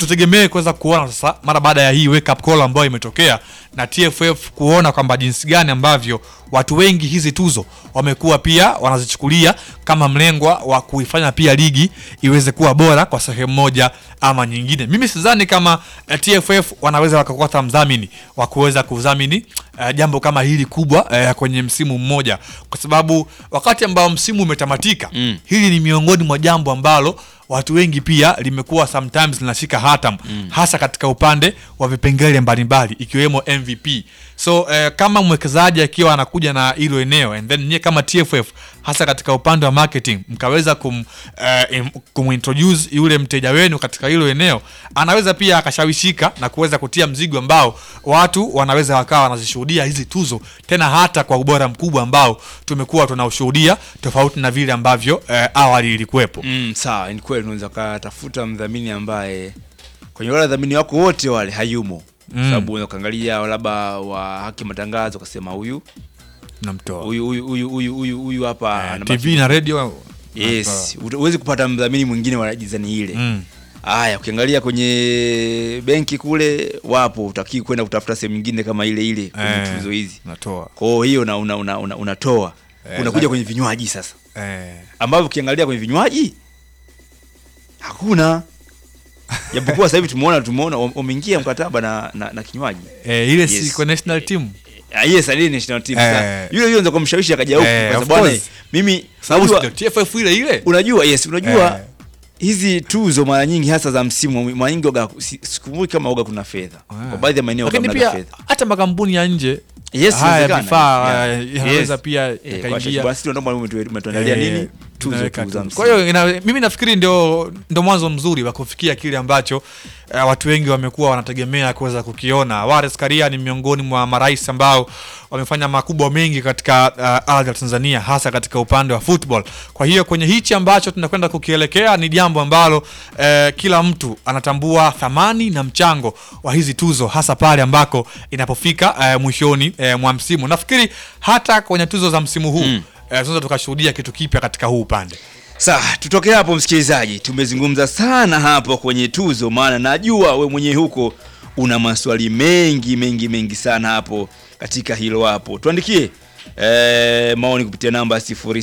tutegemee kuweza kuona sasa mara baada ya hii wake up call ambayo imetokea na TFF kuona kwamba jinsi gani ambavyo watu wengi hizi tuzo wamekuwa pia wanazichukulia kama mlengwa wa kuifanya pia ligi iweze kuwa bora kwa sehemu moja ama nyingine. Mimi sidhani kama eh, TFF wanaweza wakakosa mdhamini wa kuweza kudhamini eh, jambo kama hili kubwa eh, kwenye msimu mmoja, kwa sababu wakati ambao msimu umetamatika Mm. hili ni miongoni mwa jambo ambalo watu wengi pia limekuwa sometimes linashika hatam hasa katika upande wa vipengele mbalimbali ikiwemo MVP. So eh, kama mwekezaji akiwa anakuja na hilo eneo and then nyie kama TFF hasa katika upande wa marketing mkaweza kum, eh, im- kumintroduce yule mteja wenu katika hilo eneo, anaweza pia akashawishika na kuweza kutia mzigo ambao watu wanaweza wakawa wanazishuhudia hizi tuzo tena hata kwa ubora mkubwa ambao tumekuwa tunaushuhudia tofauti na vile ambavyo eh, awali ilikuwepo. Mm, sawa, ni kweli unaweza ukatafuta mdhamini ambaye kwenye wale wadhamini wako wote wale hayumo Mm. sababu unaweza ukaangalia labda wa haki matangazo ukasema huyu Namtoa huyu huyu huyu huyu huyu huyu hapa Eh, ana TV na radio yes huwezi kupata mdhamini mwingine wa jizani ile Mm. haya ukiangalia kwenye benki kule wapo utakii kwenda kutafuta sehemu nyingine kama ile ile kwenye Eh, tuzo hizi natoa kwa hiyo una, una, una, una, unatoa Eh, unakuja la- kwenye vinywaji sasa eh, ambavyo ukiangalia kwenye vinywaji hakuna japokuwa sasa hivi tumeona tumeona wam- wameingia mkataba na, na, na kinywaji eh, ile Yes. si kwa national team Ah, yes aliye national team Eh. sasa yule yule ndio kumshawishi akaja huku Eh, kwa of sababu bwana course. mimi sababu unajua, ndio TFF ile ile unajua yes unajua Eh. hizi tuzo mara nyingi hasa za msimu mara nyingi oga si- sikumbuki kama oga kuna fedha Ah. kwa baadhi ya maeneo lakini hamnaga pia fedha hata makampuni ya nje Yes, haya inawezekana. vifaa Yeah. eh, yanaweza Yes. pia Eh, kwa yakaingia basi ndio ndio umetu- umetuandalia Eh, nini tuzo tunaweka tu za tu. msimu Kwa hiyo ina- mimi nafikiri ndio ndio mwanzo mzuri wa kufikia kile ambacho eh, watu wengi wamekuwa wanategemea kuweza kukiona. Wallace Karia ni miongoni mwa marais ambao wamefanya makubwa mengi katika uh, ardhi ya Tanzania hasa katika upande wa football. Kwa hiyo kwenye hichi ambacho tunakwenda kukielekea ni jambo ambalo eh, kila mtu anatambua thamani na mchango wa hizi tuzo hasa pale ambako inapofika eh, mwishoni eh, mwa msimu. Nafikiri hata kwenye tuzo za msimu huu mm. eh, tunaweza tukashuhudia kitu kipya katika huu upande. Sawa, tutoke hapo msikilizaji. Tumezungumza sana hapo kwenye tuzo, maana najua we mwenyewe huko una maswali mengi mengi mengi sana hapo katika hilo hapo. Tuandikie e, maoni kupitia namba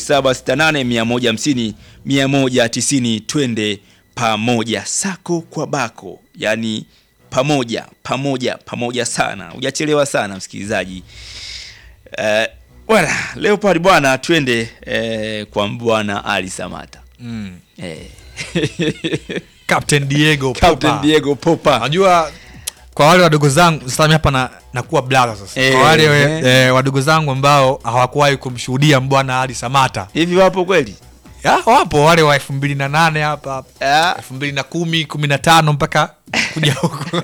0768 150 190 twende pamoja sako kwa bako, yaani pamoja pamoja pamoja sana, hujachelewa sana msikilizaji. Eh, bwana Leopard bwana, twende eh, kwa bwana Ali Samata Mm. eh. Captain Diego Captain Popa. Diego Popa Najua kwa wale wadogo zangu sasa mimi hapa na nakuwa blala sasa. Eh, kwa wale eh. eh, wadogo zangu ambao hawakuwahi kumshuhudia mbwana Ali Samata. hivi wapo kweli? Ya, wapo wale wa 2008 hapa Ah, 2010 15 mpaka kuja huko.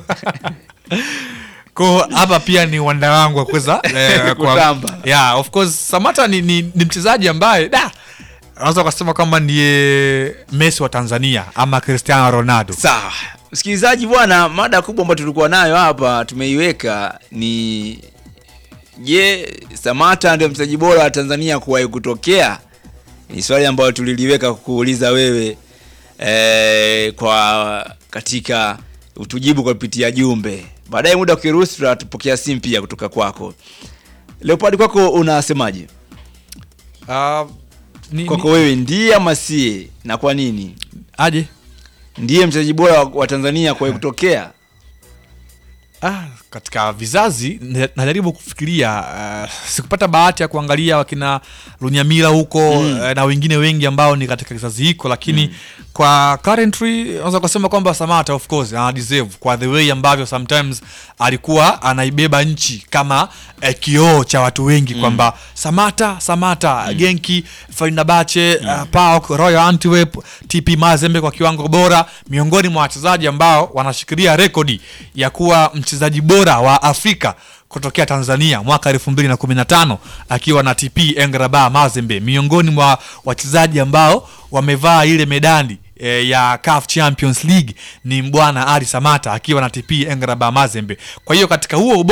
Kwa hapa pia ni uwanda wangu wa kuweza eh, kwa- Kutamba. Yeah, of course Samata ni, ni, ni mchezaji ambaye da unaweza ukasema kwamba ndiye Messi wa Tanzania ama Cristiano Ronaldo. sawa msikilizaji bwana, mada kubwa ambayo tulikuwa nayo hapa tumeiweka ni je, Samata ndio mchezaji bora wa Tanzania kuwahi kutokea? Ni swali ambalo tuliliweka kuuliza wewe eh, kwa katika utujibu kwa kupitia jumbe. Baadaye muda ukiruhusu, tutapokea simu pia kutoka kwako. Leopard, kwako unasemaje? Uh, ni, Kwako ni, wewe ndiye ama sie, na kwa nini aje ndiye mchezaji bora wa, wa Tanzania kuwahi kutokea? Ah, katika vizazi na- najaribu kufikiria uh, sikupata bahati ya kuangalia wakina Lunyamila huko Mm. eh, na wengine wengi ambao ni katika kizazi hiko, lakini kwa currently naweza kusema kwamba Samata of course ana deserve kwa the way ambavyo sometimes alikuwa anaibeba nchi kama eh, kioo cha watu wengi kwamba Samata Samata Genki Fenerbahce uh, PAOK Royal Antwerp TP Mazembe kwa kiwango bora, miongoni mwa wachezaji ambao wanashikilia rekodi ya kuwa mchezaji bora wa Afrika kutokea Tanzania mwaka 2015 akiwa na TP Engraba Mazembe, miongoni mwa wachezaji ambao wamevaa ile medali e, ya CAF Champions League ni mbwana Ali Samata akiwa na TP Engraba Mazembe. Kwa hiyo katika huo ubora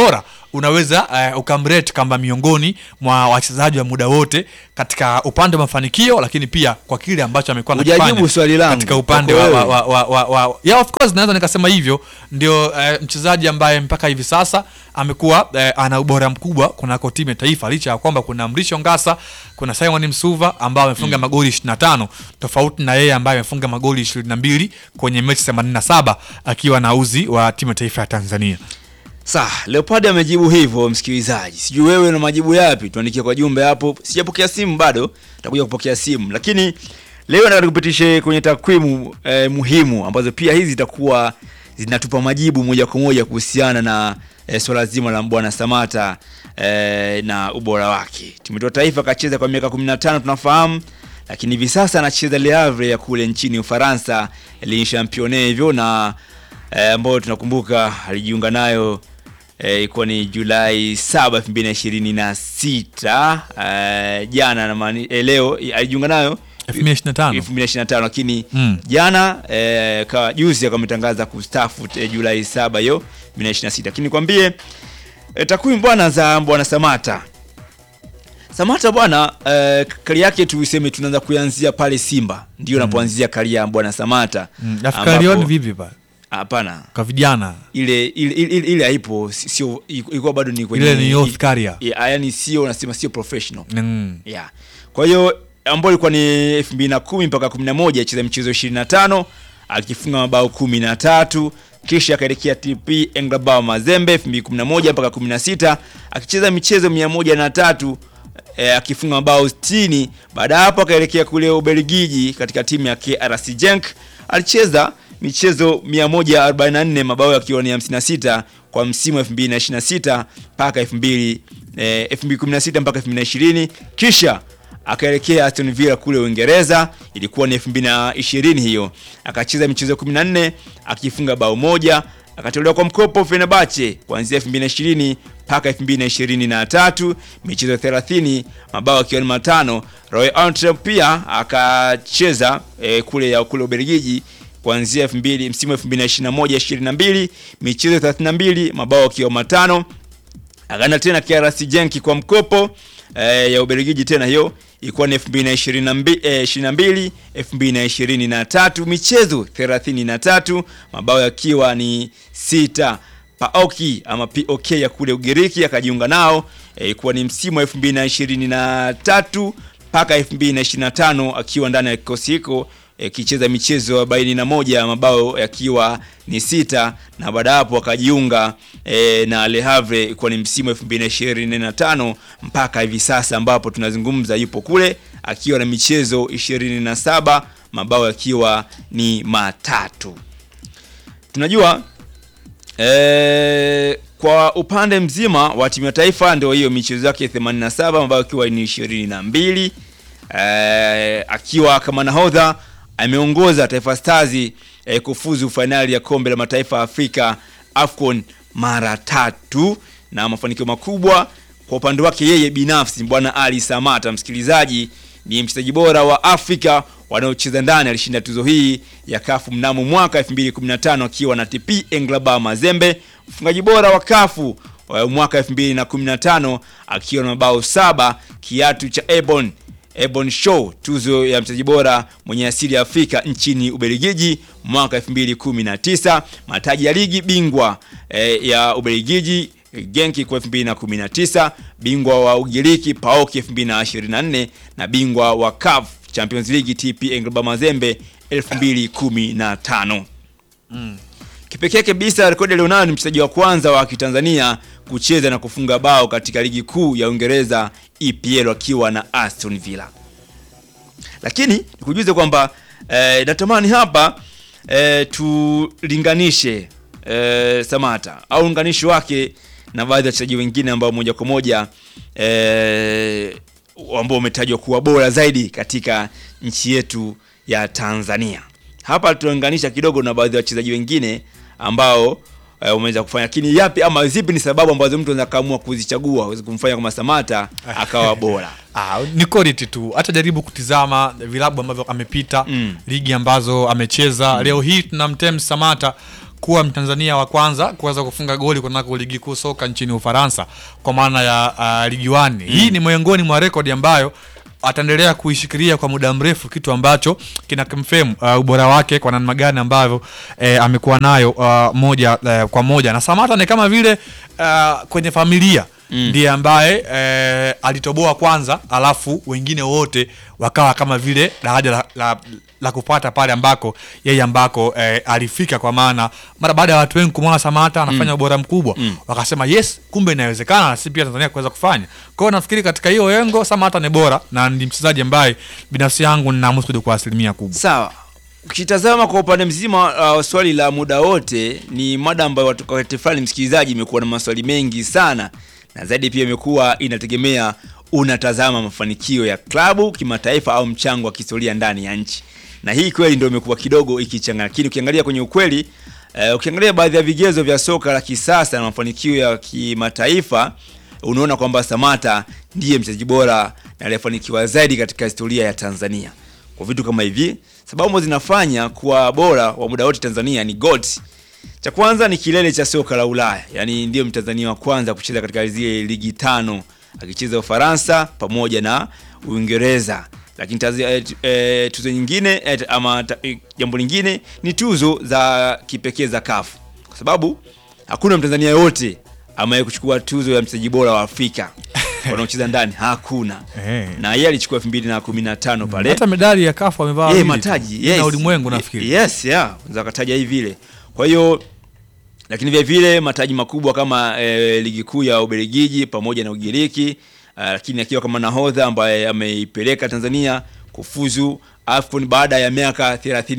unaweza uh, ukamrate kama miongoni mwa wachezaji wa muda wote katika upande wa mafanikio, lakini pia kwa kile ambacho amekuwa Hujajibu anakifanya swali langu. katika upande wa, Kwako wa, wewe. wa, wa, wa, wa yeah, of course naweza nikasema hivyo ndio uh, mchezaji ambaye mpaka hivi sasa amekuwa uh, ana ubora mkubwa kunako timu ya taifa licha ya kwamba kuna Mrisho Ngasa kuna Simon Msuva ambao amefunga magoli 25 tofauti na yeye ambaye amefunga magoli 22 kwenye mechi 87 akiwa na uzi wa timu ya taifa ya Tanzania. Sawa, Leopard amejibu hivyo msikilizaji. Sijui wewe na majibu yapi? Tuandikie kwa jumbe hapo. Sijapokea simu bado, nitakuja kupokea simu. Lakini leo nataka nikupitishe kwenye takwimu eh, muhimu ambazo pia hizi zitakuwa zinatupa majibu moja kwa moja kuhusiana na eh, swala zima la Mbwana Samata eh, na ubora wake. Timu yetu ya taifa kacheza kwa miaka 15 tunafahamu, lakini hivi sasa anacheza Le Havre ya kule nchini Ufaransa, Ligue Championnat hivyo na eh, ambayo tunakumbuka alijiunga nayo eh, ilikuwa ni Julai 7 2026 eh, jana na maani, eh, leo eh, alijiunga nayo 2025 2025 lakini Mm. jana eh, kawa juzi akametangaza kustafu eh, Julai 7 hiyo 2026 lakini nikwambie eh, takwimu bwana za bwana Samata Samata bwana eh, kari yake tuiseme tunaanza kuanzia pale Simba ndio napoanzia kari ya bwana Samata Mm, Afrika ambapo- Lyon vipi pa hapana kwa vijana ile ile ile, ile haipo si- sio ilikuwa bado ni kwenye ile ni youth career. yeah, yani sio nasema sio professional Mm. yeah. Kwa hiyo ambayo ilikuwa ni 2010 mpaka 11 acheza michezo 25 akifunga mabao 13 kisha akaelekea TP Englebao Mazembe 2011 mpaka 16 akicheza michezo 103 eh, akifunga mabao 60. Baada ya hapo akaelekea kule Ubelgiji katika timu ya KRC Genk alicheza michezo 144 mabao yakiwa ni 56 kwa msimu wa 2026 mpaka 2000 eh, 2016 mpaka 2020 kisha akaelekea Aston Villa kule Uingereza, ilikuwa ni 2020 hiyo. Akacheza michezo 14 akifunga bao moja, akatolewa kwa mkopo Fenerbahce kuanzia 2020 mpaka 2023, michezo 30, mabao akiwa ni matano. Roy Antwerp pia akacheza eh, kule ya kule Ubelgiji kuanzia 2000 msimu 2021 22, michezo 32, mabao akiwa matano akaenda tena KRC Genk kwa mkopo eh, ya Ubelgiji tena hiyo ilikuwa ni 2022 eh, 22 2023 michezo 33 mabao yakiwa ni sita Paoki ama POK ya kule Ugiriki akajiunga nao eh, ilikuwa ni msimu wa 2023 mpaka 2025 akiwa ndani ya kikosi hiko akicheza michezo 41 mabao yakiwa ni sita na baada hapo akajiunga e, na Le Havre ilikuwa ni msimu 2025 mpaka hivi sasa ambapo tunazungumza yupo kule akiwa na michezo 27 mabao yakiwa ni matatu. Tunajua e, kwa upande mzima wa timu ya taifa ndio hiyo michezo yake 87 mabao yakiwa ni 22 e, akiwa kama nahodha ameongoza Taifa Stars eh, kufuzu fainali ya kombe la mataifa ya Afrika AFCON mara tatu na mafanikio makubwa kwa upande wake yeye binafsi. Bwana Ali Samata, msikilizaji, ni mchezaji bora wa Afrika wanaocheza ndani. Alishinda tuzo hii ya kafu mnamo mwaka 2015 akiwa na TP Englebao Mazembe, mfungaji bora wa kafu wa mwaka 2015 akiwa na mabao saba, kiatu cha Ebon Ebon Show, tuzo ya mchezaji bora mwenye asili ya Afrika nchini Ubelgiji mwaka 2019, mataji ya ligi bingwa eh, ya Ubelgiji Genki kwa 2019, bingwa wa Ugiriki PAOK 2024 na bingwa wa CAF Champions League TP Englebao Mazembe 2015. Kipekee kabisa rekodi alionayo ni mchezaji wa kwanza wa Kitanzania kucheza na kufunga bao katika ligi kuu ya Uingereza EPL akiwa na Aston Villa. Lakini nikujuze kwamba eh, natamani hapa eh, tulinganishe eh, Samata au unganishi wake na baadhi ya wachezaji wengine ambao moja kwa moja eh, ambao umetajwa kuwa bora zaidi katika nchi yetu ya Tanzania. Hapa tunaunganisha kidogo na baadhi ya wachezaji wengine ambao uh, umeweza kufanya, lakini yapi ama zipi ni sababu ambazo mtu anaweza kaamua kuzichagua aweze kumfanya kama Samata akawa bora? Ah, ni quality tu. Hata jaribu kutizama vilabu ambavyo amepita Mm. ligi ambazo amecheza. Leo hii tunamtem Samata kuwa Mtanzania wa kwanza kuweza kufunga goli kunako ligi kuu soka nchini Ufaransa kwa maana ya uh, ligi 1. Hii ni miongoni mwa rekodi ambayo ataendelea kuishikilia kwa muda mrefu, kitu ambacho kina confirm uh, ubora wake kwa namna gani ambavyo eh, amekuwa nayo uh, moja eh, kwa moja, na Samata ni kama vile uh, kwenye familia ndiye ambaye eh, alitoboa kwanza, alafu wengine wote wakawa kama vile daraja la, la, la kupata pale ambako yeye ambako eh, alifika, kwa maana mara baada ya watu wengi kumwona Samata anafanya ubora mkubwa wakasema yes, kumbe inawezekana na sisi pia Tanzania kuweza kufanya. Kwa hiyo nafikiri katika hiyo yengo Samata ni bora na ni mchezaji ambaye binafsi yangu ninamusudu kwa asilimia kubwa. Sawa, ukitazama kwa upande mzima uh, swali la muda wote ni mada ambayo watu kwa wakati fulani, msikilizaji, imekuwa na maswali mengi sana, na zaidi pia imekuwa inategemea unatazama mafanikio ya klabu kimataifa au mchango wa kihistoria ndani ya nchi, na hii kweli ndio imekuwa kidogo ikichanga, lakini ukiangalia kwenye ukweli uh, ukiangalia baadhi ya vigezo vya soka la kisasa na mafanikio ya kimataifa unaona kwamba Samata ndiye mchezaji bora na aliyefanikiwa zaidi katika historia ya Tanzania kwa vitu kama hivi. Sababu ambazo zinafanya kuwa bora wa muda wote Tanzania ni GOAT. Cha kwanza ni kilele cha soka la Ulaya, yaani ndiyo Mtanzania wa kwanza kucheza katika zile ligi tano akicheza Ufaransa pamoja na Uingereza. Lakini tazi, eh, eh, tuzo nyingine eh, ama ta, eh, jambo lingine ni tuzo za kipekee za CAF kwa sababu hakuna Mtanzania yote ambaye kuchukua tuzo ya mchezaji bora wa Afrika wanaocheza ndani hakuna. Eh. Na yeye alichukua 2015 pale. Hata medali ya kafu amevaa Eh, wawili tu. mataji na ulimwengu nafikiri. Yes, yeah, unaweza kataja hivi vile. Kwa hiyo lakini vile vile mataji makubwa kama eh, ligi kuu ya Ubelgiji pamoja na Ugiriki uh, lakini akiwa kama nahodha ambaye ameipeleka Tanzania kufuzu AFCON baada ya miaka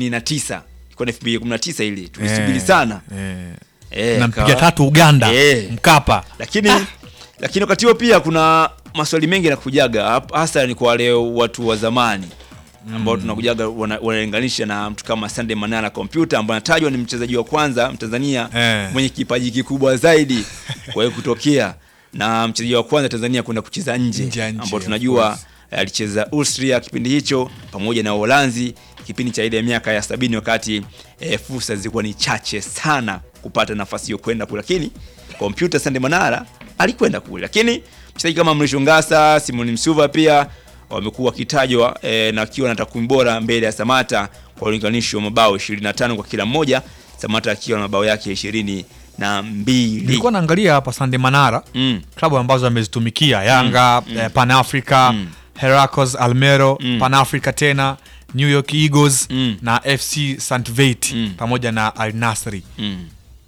39. Ilikuwa ni 2019 ili tulisubiri Eh, sana. eh. Eh, na akawa- mpiga tatu Uganda Eh. Mkapa lakini lakini wakati huo pia kuna maswali mengi yanakujaga hap- hasa ni kwa wale watu wa zamani ambao tunakujaga wana- wanalinganisha na mtu kama Sunday Manara kompyuta ambaye anatajwa ni mchezaji wa kwanza Mtanzania Eh. mwenye kipaji kikubwa zaidi kwa hiyo kutokea na mchezaji wa kwanza Tanzania kwenda kucheza nje Nje ya nchi, ambao of tunajua course. eh, alicheza Austria kipindi hicho pamoja na Uholanzi kipindi cha ile miaka ya sabini wakati eh, fursa zilikuwa ni chache sana kupata nafasi hiyo kwenda kule, lakini kompyuta Sande Manara alikwenda kule, lakini mchezaji kama Mrisho Ngasa, Simon Msuva pia wamekuwa wakitajwa eh, na akiwa na takwimu bora mbele ya Samata kwa ulinganisho wa mabao 25 kwa kila mmoja, Samata akiwa na mabao yake ishirini na mbili. nilikuwa naangalia hapa Sande Manara Mm. klabu ambazo amezitumikia Yanga eh, Pan Africa Heracles Almero Pan Africa tena New York Eagles Mm. na FC St Veit Mm. pamoja na Al Nassr Mm.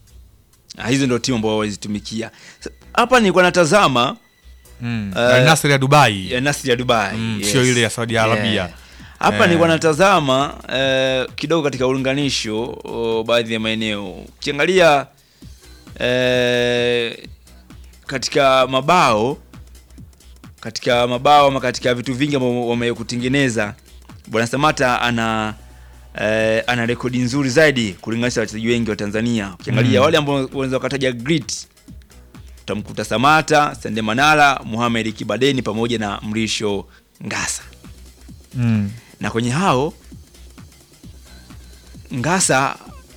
Ah, hizo ndio timu ambao walizitumikia. Sa- Hapa nilikuwa natazama mm. Eh, Al Nassr ya Dubai ya Nasri ya Dubai. Mm, sio ile ya Saudi Arabia. Hapa Eh. nilikuwa natazama eh, kidogo katika ulinganisho o, baadhi ya maeneo. Ukiangalia eh, katika mabao katika mabao ama katika vitu vingi ambavyo wamekutengeneza Bwana Samata ana eh, ana rekodi nzuri zaidi kulinganisha na wachezaji wengi wa Tanzania. Ukiangalia Mm. wale ambao wanaweza wakataja grit utamkuta Samata, Sande Manara, Mohamed Kibadeni pamoja na Mrisho Ngasa. mm. Na kwenye hao Ngasa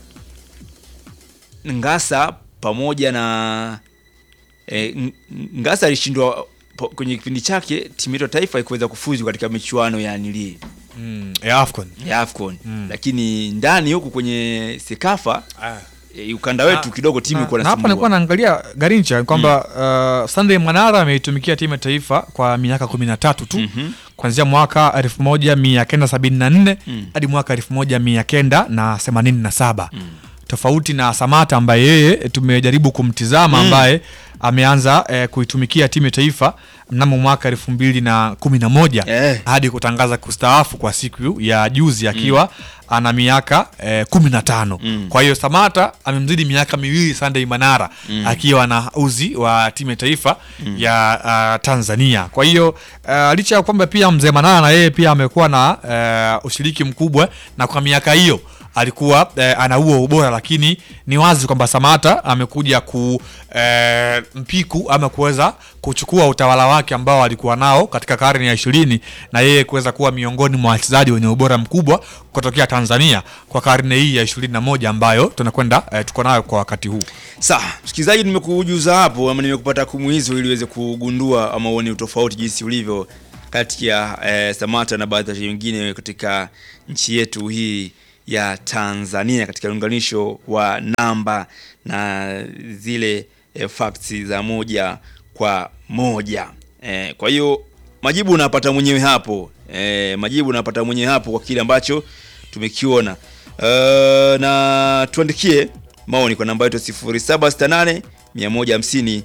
Ngasa pamoja na e, Ngasa alishindwa po- kwenye kipindi chake timu yetu ya taifa ikuweza kufuzu katika michuano ya nili Mm. ya Afcon ya AFCON Mm. lakini ndani huku kwenye Sekafa e, ukanda wetu Na- kidogo timu na, iko na hapa nilikuwa nasumbua. naangalia Garincha kwamba uh, Sunday Manara ameitumikia timu ya taifa kwa miaka kumi na tatu tu Mhm. kuanzia mwaka elfu moja mia kenda sabini na nne Mm. hadi mwaka elfu moja mia kenda na themanini na saba tofauti na Samata ambaye yeye tumejaribu kumtizama ambaye ameanza eh, kuitumikia timu ya taifa mnamo mwaka elfu mbili na kumi na moja Eh. hadi kutangaza kustaafu kwa siku ya juzi akiwa ana miaka eh, kumi na tano Mm. kwa hiyo Samata amemzidi miaka miwili Sunday Manara akiwa na uzi wa timu ya taifa ya uh, Tanzania. Kwa hiyo uh, licha ya kwamba pia mzee Manara na yeye pia amekuwa na uh, ushiriki mkubwa na kwa miaka hiyo alikuwa eh, ana huo ubora, lakini ni wazi kwamba Samata amekuja ku eh, mpiku ama kuweza kuchukua utawala wake ambao alikuwa nao katika karne ya ishirini na yeye kuweza kuwa miongoni mwa wachezaji wenye ubora mkubwa kutokea Tanzania kwa karne hii ya ishirini na moja ambayo tunakwenda eh, tuko nayo kwa wakati huu. Sawa, msikilizaji, nimekujuza hapo ama nimekupata kumu hizo ili uweze kugundua ama uone utofauti jinsi ulivyo kati ya eh, Samata na baadhi ya wachezaji wengine katika nchi yetu hii ya Tanzania katika unganisho wa namba na zile eh, facts za moja kwa moja. Eh, kwa hiyo majibu unapata mwenyewe hapo. Eh, majibu unapata mwenyewe hapo kwa kile ambacho tumekiona. Uh, na tuandikie maoni kwa namba yetu 0768 150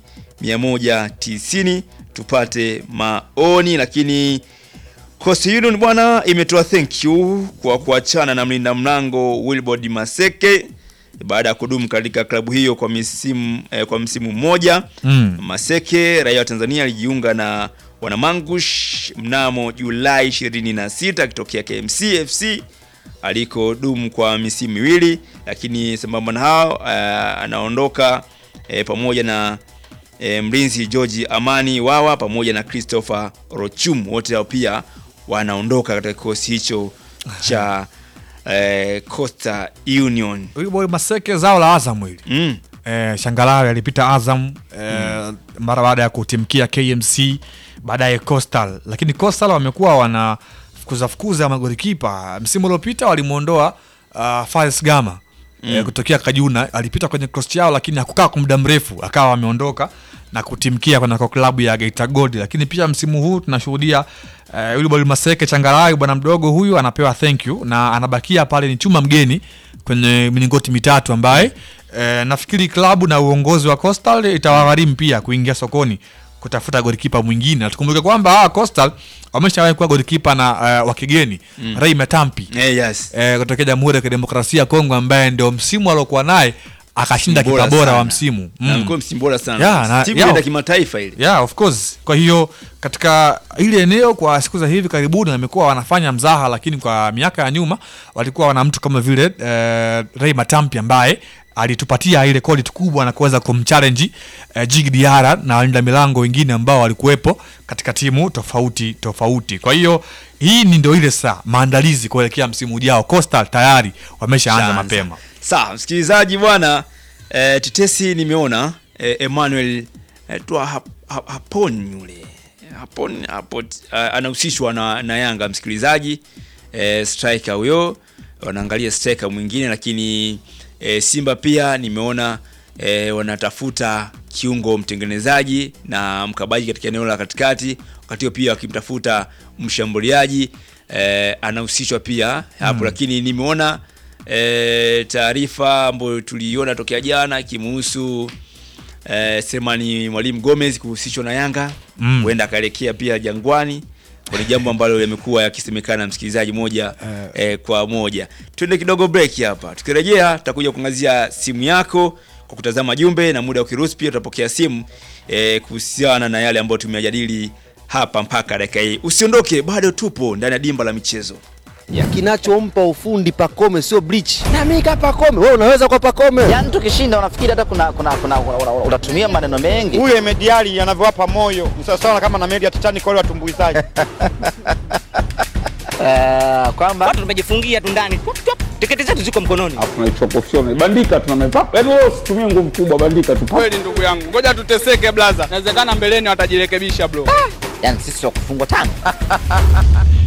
190 tupate maoni. Lakini Coastal Union bwana imetoa thank you kwa kuachana na mlinda mlango Wilbord Maseke baada ya kudumu katika klabu hiyo kwa misimu eh, kwa msimu mmoja Mm. Maseke raia wa Tanzania alijiunga na Wanamangush mnamo Julai 26 akitokea KMC FC alikodumu kwa misimu miwili, lakini sambamba na hao uh, anaondoka eh, pamoja na eh, mlinzi George Amani Wawa pamoja na Christopher Rochum, wote hao pia wanaondoka katika kikosi hicho cha eh, Coastal Union. Huyu boy Maseke zao la Azam hili Mm. eh, Shangalawe alipita Azam eh, mara baada ya kutimkia KMC baadaye Coastal, lakini Coastal wamekuwa wana fukuza fukuza magolikipa. Msimu uliopita walimwondoa uh, Faris Gama eh, kutokea Kajuna, alipita kwenye cross yao, lakini hakukaa kwa muda mrefu, akawa ameondoka na kutimkia kwenye kwa klabu ya Geita Gold. Lakini pia msimu huu tunashuhudia eh, yule bwana Maseke Changalawe, bwana mdogo huyu anapewa thank you na anabakia pale, ni chuma mgeni kwenye milingoti mitatu ambaye eh, nafikiri klabu na uongozi wa Coastal itawagharimu pia kuingia sokoni kutafuta golikipa mwingine. Na tukumbuke kwamba hawa Coastal wameshawahi kuwa golikipa na uh, wa kigeni mm. Ray Matampi Eh, yes. eh, kutokea Jamhuri ya Kidemokrasia ya Kongo ambaye ndio msimu aliokuwa naye akashinda Bora kipa bora sana. wa msimu Na alikuwa msimu bora sana. Yeah, na- Timu yeah. inaenda kimataifa ile. Yeah, of course. Kwa hiyo katika ile eneo kwa siku za hivi karibuni wamekuwa wanafanya mzaha, lakini kwa miaka ya nyuma walikuwa wana mtu kama vile eh, Ray Matampi ambaye alitupatia ile quality kubwa na kuweza kumchallenge eh, Jig Diarra na walinda milango wengine ambao walikuwepo katika timu tofauti tofauti. Kwa hiyo hii ni ndio ile saa maandalizi kuelekea msimu ujao. Coastal tayari wameshaanza Shaanza. mapema. Sawa, msikilizaji bwana, eh, tetesi nimeona eh, Emmanuel eh, tu hap, hap, hapon yule hapon hapo uh, anahusishwa na, na Yanga msikilizaji, eh, striker huyo, wanaangalia striker mwingine, lakini eh, Simba pia nimeona eh, wanatafuta kiungo mtengenezaji na mkabaji katika eneo la katikati, wakati huo pia wakimtafuta mshambuliaji eh, anahusishwa pia hapo lakini nimeona e, taarifa ambayo tuliiona tokea jana ikimuhusu e, Selemani Mwalimu Gomez kuhusishwa na Yanga Mm. huenda akaelekea pia Jangwani kwa ni jambo ambalo yamekuwa yakisemekana msikilizaji moja eh, kwa moja. Twende kidogo break hapa, tukirejea tutakuja kuangazia simu yako kwa kutazama jumbe na muda ukiruhusu pia tutapokea simu eh, kuhusiana na yale ambayo tumeyajadili hapa mpaka dakika hii. Usiondoke, bado tupo ndani ya dimba la michezo. ya kinachompa ufundi Pakome sio bleach. Na mimi kama Pakome, wewe unaweza kwa Pakome. Yaani tukishinda unafikiri hata kuna kuna kuna una- una- unatumia maneno mengi. huyo Emediali anavyowapa moyo ni sawasawa kama na meli ya Titanic wale watumbuizaji. Eh, kwamba watu tumejifungia tu ndani Tup, tup, tiketi zetu ziko mkononi alafu tunaichopofyona bandika tunamepapa yaani wewe usitumie nguvu kubwa bandika tu Kweli ndugu yangu, ngoja tuteseke blaza, inawezekana mbeleni watajirekebisha bro. yani sisi wa kufungwa tano.